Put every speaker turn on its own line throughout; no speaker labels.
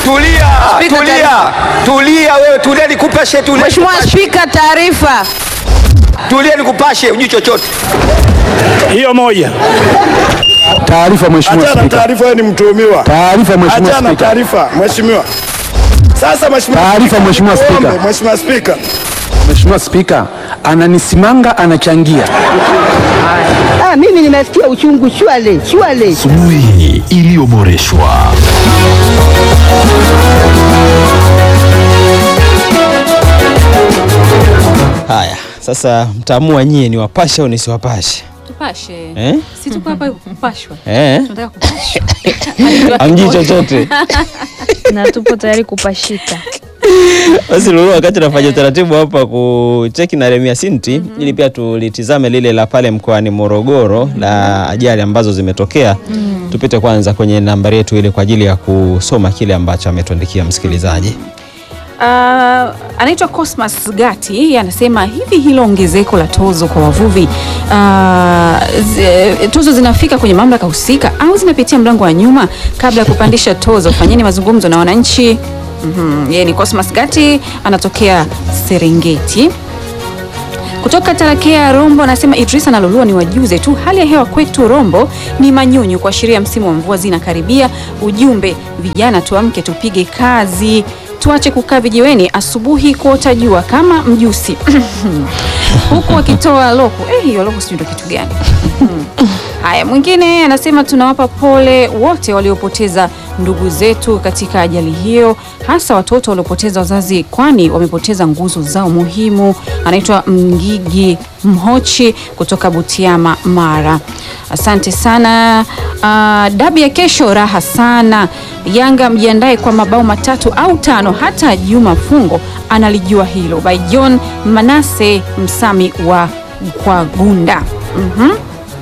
Tulia,
Spika,
tulia,
taarifa.
tulia wewe, tulia nikupashe, tulia
Mheshimiwa
nikupashe.
Spika, taarifa.
Tulia nikupashe, ujui chochote.
Hiyo moja.
Taarifa Mheshimiwa
Achana
Spika.
taarifa, wewe ni mtuhumiwa.
Taarifa Mheshimiwa
Achana
Spika.
taarifa, mheshimiwa. Sasa mheshimiwa
Taarifa,
Spika,
Mheshimiwa Spika.
tuombe, Mheshimiwa Spika.
Mheshimiwa Spika, ananisimanga anachangia.
Ah, mimi nimesikia uchungu shwale shwale.
Asubuhi iliyoboreshwa.
Haya, sasa mtaamua nyie ni wapashe au nisiwapashe
Tupashe.
eh?
Si tuko hapa kupashwa.
Eh?
Tunataka kupashwa.
Amjui chochote
na tupo tayari kupashika.
basi Lulu, wakati nafanya utaratibu hapa kucheki na Remia Sinti ili pia tulitizame lile la pale mkoani Morogoro la ajali ambazo zimetokea tupite kwanza kwenye nambari yetu ile kwa ajili ya kusoma kile ambacho ametuandikia msikilizaji.
Uh, anaitwa Cosmas Gati yeye anasema hivi hilo ongezeko la tozo kwa wavuvi uh, zi, tozo zinafika kwenye mamlaka husika au zinapitia mlango wa nyuma kabla ya kupandisha tozo? Fanyeni mazungumzo na wananchi. Mhm, Yeye ni Cosmas Gati anatokea Serengeti. Kutoka Tarakea Rombo anasema Idrisa na Lulua ni wajuze tu, hali ya hewa kwetu Rombo ni manyunyu, kuashiria msimu wa mvua zinakaribia. Ujumbe, vijana tuamke, tupige kazi, tuache kukaa vijiweni asubuhi kuota jua kama mjusi huku wakitoa loko. Eh, hiyo loko sijui ndo kitu gani? Haya, mwingine anasema tunawapa pole wote waliopoteza ndugu zetu katika ajali hiyo, hasa watoto waliopoteza wazazi, kwani wamepoteza nguzo zao muhimu. Anaitwa Mngigi Mhochi kutoka Butiama, Mara. Asante sana. Uh, dabi ya kesho raha sana. Yanga mjiandae kwa mabao matatu au tano, hata Juma Fungo analijua hilo. By John Manase Msami wa kwa Gunda. Mhm.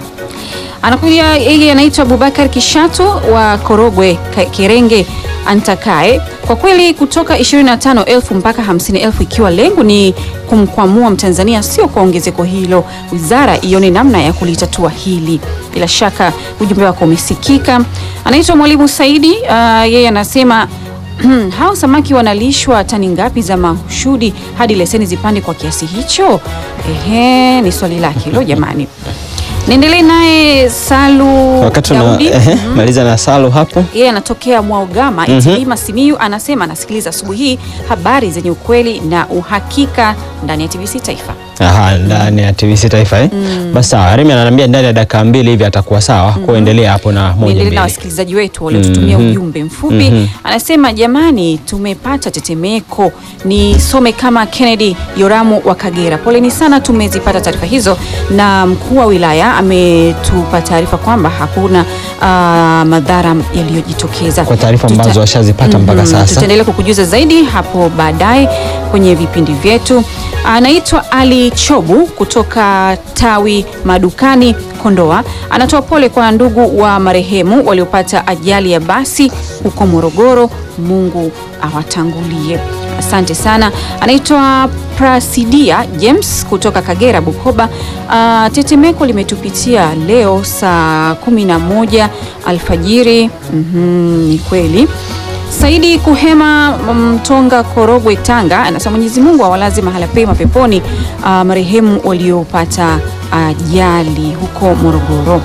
Anakuja yeye anaitwa Abubakar Kishatu wa Korogwe Ka- Kirenge Antakae. Kwa kweli kutoka 25,000 mpaka 50,000 ikiwa lengo ni kumkwamua Mtanzania, sio kwa ongezeko hilo. Wizara ione namna ya kulitatua hili. Bila shaka ujumbe wako umesikika. Anaitwa Mwalimu Saidi, uh, yeye anasema hao samaki wanalishwa tani ngapi za mahushudi hadi leseni zipande kwa kiasi hicho? Ehe, ni swali lake hilo jamani. Niendelee naye Salu
Wakati una
Daudi.
ehe, maliza na Salu hapo.
Yeye anatokea Mwaugama Itilima Simiyu, anasema anasikiliza asubuhi hii habari zenye ukweli na uhakika ndani ya TBC Taifa.
Aha, ndani ya TBC Taifa eh? Basi sawa, Remi ananiambia ndani ya dakika mbili hivi atakuwa sawa. Kuendelea hapo na moja
Niendelee na
mbili.
wasikilizaji wetu waliotutumia
Mhm.
ujumbe mfupi. Anasema jamani, tumepata tetemeko. Nisome kama Kennedy Yoramu wa Kagera. Poleni sana, tumezipata taarifa hizo, na mkuu wa wilaya ametupa taarifa kwamba hakuna ah, madhara yaliyojitokeza.
Kwa taarifa
Tuta-
ambazo washazipata mpaka
Mhm,
sasa.
Tutaendelea kukujuza zaidi hapo baadaye kwenye vipindi vyetu. Anaitwa Ali Chobu kutoka tawi madukani Kondoa, anatoa pole kwa ndugu wa marehemu waliopata ajali ya basi huko Morogoro. Mungu awatangulie. Asante sana. Anaitwa Prasidia James kutoka Kagera, Bukoba. Ah, tetemeko limetupitia leo saa 11 alfajiri. Mhm, ni kweli. Saidi Kuhema Mtonga, Korogwe, Tanga anasema Mwenyezi Mungu awalaze mahala pema peponi ah, marehemu waliopata ajali huko Morogoro.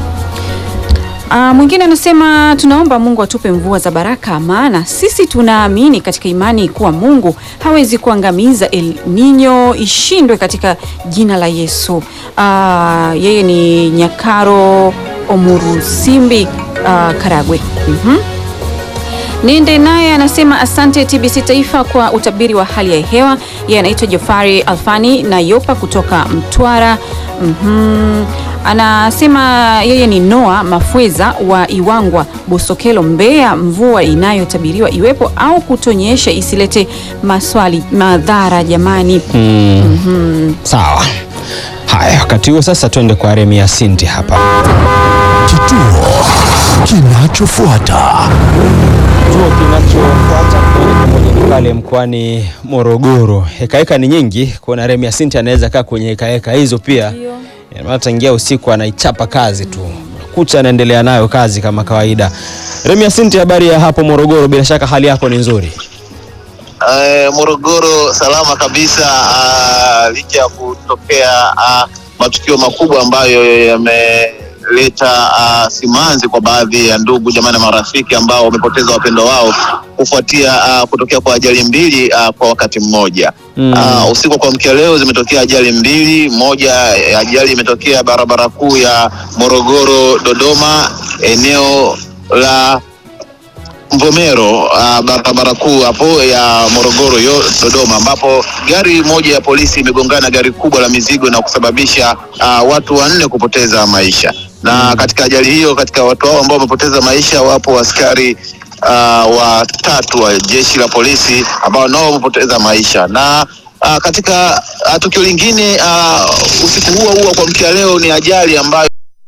Ah, mwingine anasema tunaomba Mungu atupe mvua za baraka, maana sisi tunaamini katika imani kuwa Mungu hawezi kuangamiza El Nino, ishindwe katika jina la Yesu. Ah, yeye ni Nyakaro Omurusimbi, ah, Karagwe. Mhm. Niende naye anasema asante TBC Taifa kwa utabiri wa hali ya hewa. Yeye anaitwa Jafari Alfani na Yopa kutoka Mtwara. Mhm. Anasema yeye ni Noa Mafweza wa Iwangwa, Bosokelo, Mbeya. Mvua inayotabiriwa iwepo au kutonyesha isilete maswali madhara jamani.
Sawa. Haya, wakati huo sasa twende kwa Remia Sinti hapa.
Kituo kinachofuata.
Kituo kinachofuata moja kwa moja ni pale mkoani Morogoro. Hekaheka ni nyingi, kuona Remia Sinti anaweza kaa kwenye hekaheka hizo pia. Ina maana tangia usiku anaichapa kazi tu, kucha anaendelea nayo kazi kama kawaida. Remi Asinti, habari ya hapo Morogoro? Bila shaka hali yako ni nzuri.
Eh, Morogoro salama kabisa, ah, licha ya kutokea ah, matukio makubwa ambayo yameleta ah, simanzi kwa baadhi ya ndugu jamaa na marafiki ambao wamepoteza wapendo wao kufuatia ah, kutokea kwa ajali mbili ah, kwa wakati mmoja.
Mm.
Ah, usiku wa kuamkia leo zimetokea ajali mbili. Moja eh, ajali imetokea barabara kuu ya Morogoro Dodoma, eneo la Mvomero uh, barabara kuu hapo ya Morogoro yo Dodoma, ambapo gari moja ya polisi imegongana gari kubwa la mizigo na kusababisha uh, watu wanne kupoteza maisha. Na katika ajali hiyo, katika watu hao ambao wamepoteza maisha, wapo askari uh, watatu wa jeshi la polisi ambao nao wamepoteza maisha na uh, katika uh, tukio lingine uh, usiku huo huo kwa mkia leo ni ajali ambayo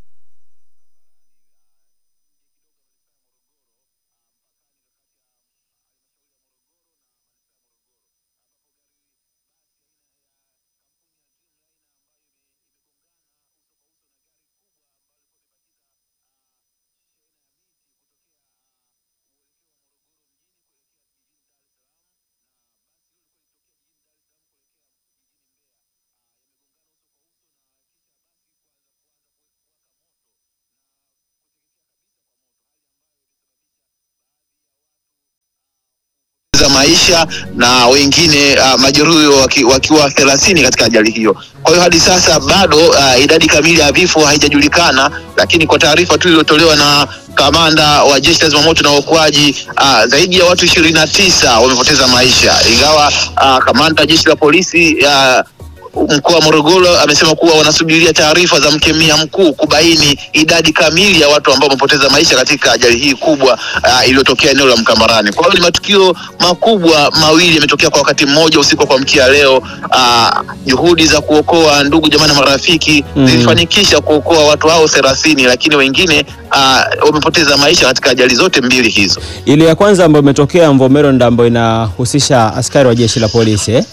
za maisha na wengine uh, majeruhi waki, wakiwa thelathini katika ajali hiyo. Kwa hiyo hadi sasa bado uh, idadi kamili ya vifo haijajulikana, lakini kwa taarifa tu iliyotolewa na kamanda wa jeshi la zimamoto na uokoaji uh, zaidi ya watu ishirini na tisa wamepoteza maisha, ingawa uh, kamanda wa jeshi la polisi uh, mkoa wa Morogoro amesema kuwa wanasubiria taarifa za mkemia mkuu kubaini idadi kamili ya watu ambao wamepoteza maisha katika ajali hii kubwa uh, iliyotokea eneo la Mkambarani. Kwa hiyo ni matukio makubwa mawili yametokea kwa wakati mmoja usiku wa kuamkia leo. Uh, juhudi za kuokoa ndugu jamaa na marafiki
Mm.
zilifanikisha kuokoa watu hao thelathini, lakini wengine uh, wamepoteza maisha katika ajali zote mbili hizo.
Ile ya kwanza ambayo imetokea Mvomero ndio ambayo inahusisha askari wa jeshi la polisi eh?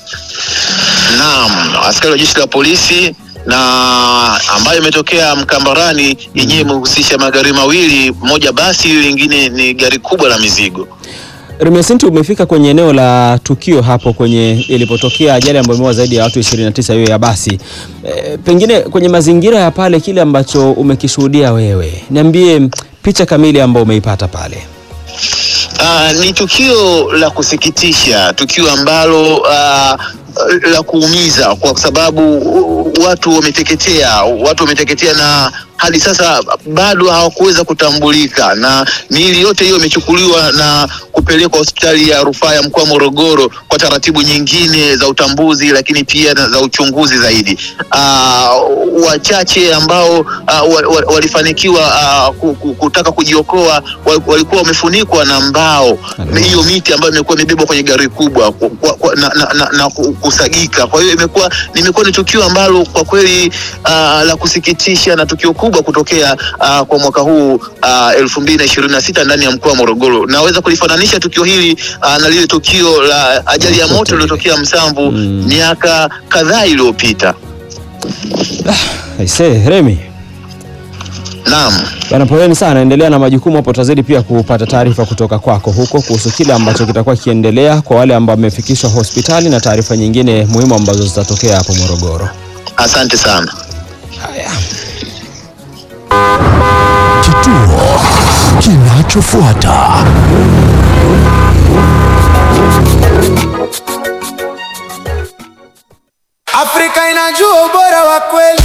Naam, askari wa jeshi la polisi na ambayo imetokea Mkambarani yenyewe imehusisha magari mawili, moja basi, lingine ni gari kubwa la mizigo.
Remi Asinti, umefika kwenye eneo la tukio hapo kwenye ilipotokea ajali ambayo imeua zaidi ya watu 29 hiyo ya basi. E, pengine kwenye mazingira ya pale, kile ambacho umekishuhudia wewe, niambie picha kamili ambayo umeipata pale.
Ah, ni tukio la kusikitisha, tukio ambalo ah, la kuumiza kwa sababu uh, watu wameteketea, watu wameteketea na hadi sasa bado hawakuweza kutambulika, na miili yote hiyo imechukuliwa na kupelekwa hospitali ya rufaa ya mkoa wa Morogoro kwa taratibu nyingine za utambuzi, lakini pia na za uchunguzi zaidi. Ah, wachache ambao ah, wa, wa, walifanikiwa ah, ku- ku- kutaka kujiokoa wal- walikuwa wamefunikwa na mbao, hiyo miti ambayo imekuwa imebebwa kwenye gari kubwa kwa, kwa, kwa, na, na, na, na ku- kusagika. Kwa hiyo imekuwa nimekuwa ni tukio ambalo kwa kweli ah, la kusikitisha na tukio kubwa kutokea ah, kwa mwaka huu elfu mbili na ishirini na sita ndani ya mkoa wa Morogoro. Naweza kulifananisha tukio hili ah, na lile tukio la ajali ya moto iliyotokea Msamvu miaka kadhaa iliyopita.
Aise, Remi
Naam.
Bana, poleni sana, endelea na majukumu hapo. Tutazidi pia kupata taarifa kutoka kwako huko kuhusu kile ambacho kitakuwa kiendelea kwa wale ambao wamefikishwa hospitali na taarifa nyingine muhimu ambazo zitatokea hapo Morogoro.
Asante sana.
Kituo kinachofuata.
Afrika inajua ubora wa kweli.